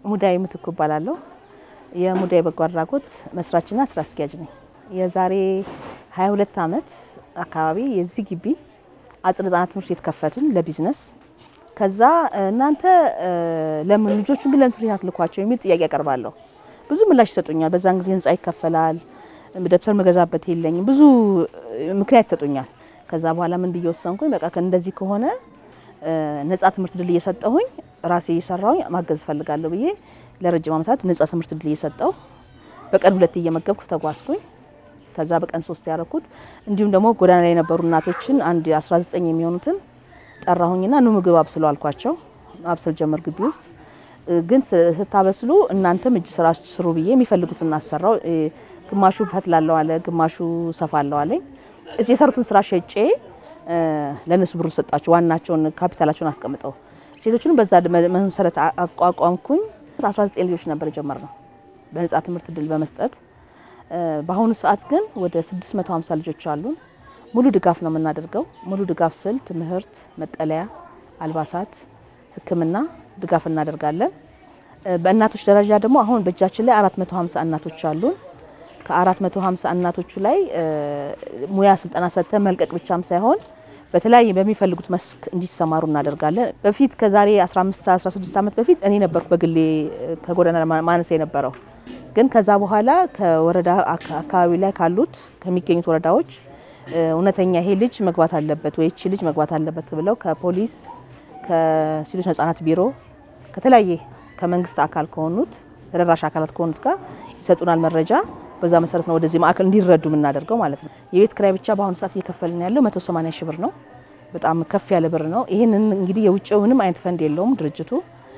ሙዳይ ምትኩ እባላለሁ። የሙዳይ በጎ አድራጎት መስራችና ስራ አስኪያጅ ነኝ። የዛሬ 22 ዓመት አካባቢ የዚህ ግቢ አጽደ ህጻናት ትምህርት ቤት ከፈትን ለቢዝነስ። ከዛ እናንተ ለምን ልጆቹን ግን ለምን ትምህርት ቤት አትልኳቸው የሚል ጥያቄ ያቀርባለሁ። ብዙ ምላሽ ይሰጡኛል። በዛን ጊዜ ህንጻ ይከፈላል፣ ደብተር መገዛበት የለኝም፣ ብዙ ምክንያት ይሰጡኛል። ከዛ በኋላ ምን ብዬ ወሰንኩኝ፣ በቃ እንደዚህ ከሆነ ነጻ ትምህርት ድል እየሰጠሁኝ ራሴ እየሰራሁኝ ማገዝ እፈልጋለሁ ብዬ ለረጅም ዓመታት ነጻ ትምህርት ድል እየሰጠው በቀን ሁለት እየመገብኩ ተጓዝኩኝ። ከዛ በቀን ሶስት ያደረኩት እንዲሁም ደግሞ ጎዳና ላይ የነበሩ እናቶችን አንድ 19 የሚሆኑትን ጠራሁኝና ኑ ምግብ አብስሉ አልኳቸው። አብስል ጀመር ግቢ ውስጥ ግን ስታበስሉ እናንተም እጅ ስራ ስሩ ብዬ የሚፈልጉትን አሰራው። ግማሹ ፈትላለሁ አለ፣ ግማሹ ሰፋለሁ አለኝ። የሰሩትን ስራ ሸጬ ለእነሱ ብሩ ሰጣቸው። ዋናቸውን ካፒታላቸውን አስቀምጠው ሴቶቹንም በዛ መሰረት አቋቋምኩኝ። 19 ልጆች ነበር የጀመርነው በነጻ ትምህርት ድል በመስጠት በአሁኑ ሰዓት ግን ወደ 650 ልጆች አሉን። ሙሉ ድጋፍ ነው የምናደርገው። ሙሉ ድጋፍ ስል ትምህርት፣ መጠለያ፣ አልባሳት፣ ሕክምና ድጋፍ እናደርጋለን። በእናቶች ደረጃ ደግሞ አሁን በእጃችን ላይ 450 እናቶች አሉን። ከ450 እናቶቹ ላይ ሙያ ስልጠና ሰጥተን መልቀቅ ብቻም ሳይሆን በተለያየ በሚፈልጉት መስክ እንዲሰማሩ እናደርጋለን። በፊት ከዛሬ 15 16 ዓመት በፊት እኔ ነበርኩ በግሌ ከጎዳና ማነስ የነበረው ግን ከዛ በኋላ ከወረዳ አካባቢ ላይ ካሉት ከሚገኙት ወረዳዎች እውነተኛ ይሄ ልጅ መግባት አለበት ወይ ይቺ ልጅ መግባት አለበት ብለው ከፖሊስ ከሴቶች ህጻናት ቢሮ ከተለያየ ከመንግስት አካል ከሆኑት ተደራሽ አካላት ከሆኑት ጋር ይሰጡናል መረጃ። በዛ መሰረት ነው ወደዚህ ማዕከል እንዲረዱ የምናደርገው ማለት ነው። የቤት ክራይ ብቻ በአሁኑ ሰዓት እየከፈልን ያለው 180 ሺህ ብር ነው። በጣም ከፍ ያለ ብር ነው። ይህንን እንግዲህ የውጭው ምንም አይነት ፈንድ የለውም ድርጅቱ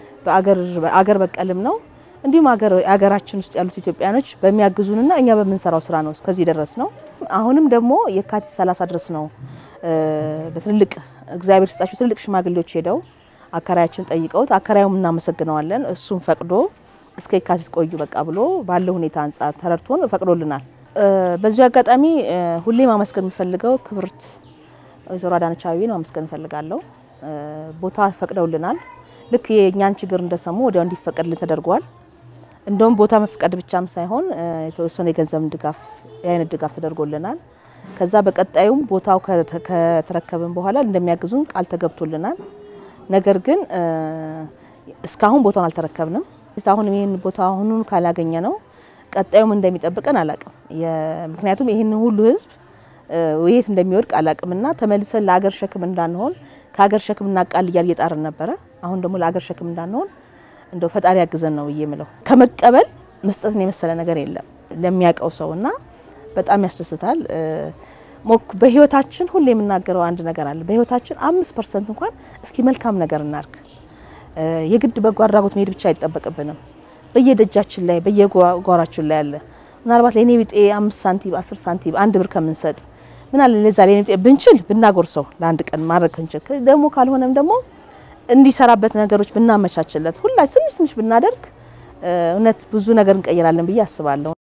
በአገር በቀልም ነው እንዲሁም ሀገራችን ውስጥ ያሉት ኢትዮጵያኖች በሚያግዙንና እኛ በምንሰራው ስራ ነው እስከዚህ ድረስ ነው። አሁንም ደግሞ የካቲት 30 ድረስ ነው በትልልቅ እግዚአብሔር ስጣቸው ትልልቅ ሽማግሌዎች ሄደው አከራያችን ጠይቀውት አከራዩም እናመሰግነዋለን። እሱም ፈቅዶ እስከ የካቲት ቆዩ በቃ ብሎ ባለው ሁኔታ አንጻር ተረድቶን ፈቅዶልናል። በዚሁ አጋጣሚ ሁሌ ማመስገን የምፈልገው ክብርት ወይዘሮ አዳነች አቤቤን ማመስገን እፈልጋለሁ። ቦታ ፈቅደውልናል። ልክ የእኛን ችግር እንደሰሙ ወዲያው እንዲፈቀድልን ተደርጓል። እንደውም ቦታ መፍቀድ ብቻም ሳይሆን የተወሰነ የገንዘብ ድጋፍ የአይነት ድጋፍ ተደርጎልናል። ከዛ በቀጣዩም ቦታው ከተረከብን በኋላ እንደሚያግዙን ቃል ተገብቶልናል። ነገር ግን እስካሁን ቦታውን አልተረከብንም። አሁን ይህን ቦታ አሁኑን ካላገኘ ነው ቀጣዩም እንደሚጠብቀን አላቅም። ምክንያቱም ይህን ሁሉ ህዝብ የት እንደሚወድቅ አላቅምና ተመልሰን ለአገር ሸክም እንዳንሆን ከሀገር ሸክም እናቃል እያል እየጣርን ነበረ። አሁን ደግሞ ለአገር ሸክም እንዳንሆን እንደው ፈጣሪ ያግዘን ነው ብዬ የምለው። ከመቀበል መስጠትን የመሰለ ነገር የለም ለሚያውቀው ሰው እና በጣም ያስደስታል። በህይወታችን ሁሌ የምናገረው አንድ ነገር አለ። በህይወታችን አምስት ፐርሰንት እንኳን እስኪ መልካም ነገር እናርግ። የግድ በጎ አድራጎት መሄድ ብቻ አይጠበቅብንም። በየደጃችን ላይ በየጓራችን ላይ አለ። ምናልባት ለእኔ ቢጤ አምስት ሳንቲም አስር ሳንቲም አንድ ብር ከምንሰጥ ምን አለ ለዛ ለእኔ ቢጤ ብንችል ብናጎርሰው ለአንድ ቀን ማድረግ እንችል ደግሞ ካልሆነም ደግሞ እንዲሰራበት ነገሮች ብናመቻችለት ሁላችን ትንሽ ትንሽ ብናደርግ እውነት ብዙ ነገር እንቀይራለን ብዬ አስባለሁ።